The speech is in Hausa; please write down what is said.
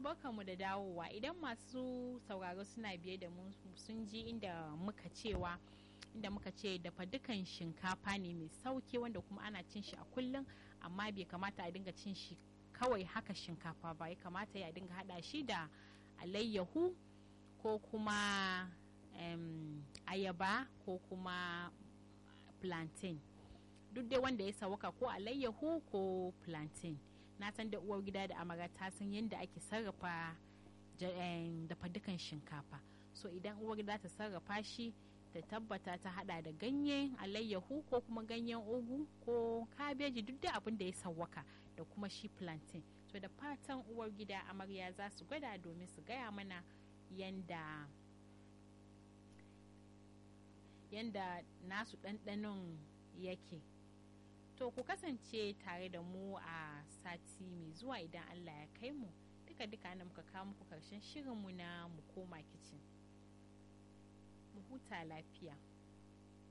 barkanmu da dawowa idan masu sauraro suna biye da mu sun ji inda muka cewa inda muka ce dafa dukan shinkafa ne mai sauki wanda kuma ana cin shi a kullum amma bai kamata a dinga cin shi kawai haka shinkafa ba ya kamata ya dinga hada shi da alayyahu ko kuma um, ayaba ko kuma plantain duk dai wanda ya sawaka ko alayyahu ko plantain na san da uwar gida da amara ta san yadda ake sarrafa dafa dukan shinkafa so idan uwar gida ta sarrafa shi ta tabbata ta hada da ganyen alayyahu ko kuma ganyen ugu ko kabeji duk da abin da ya sawwaka da kuma shi plantain so da fatan uwar gida amarya za su gwada domin su gaya mana yanda yanda nasu ɗanɗanon yake to ku kasance tare da mu a sati mai zuwa idan allah ya kai mu duka duka na muka kawo muku karshen shirinmu na mu koma kicin mu huta lafiya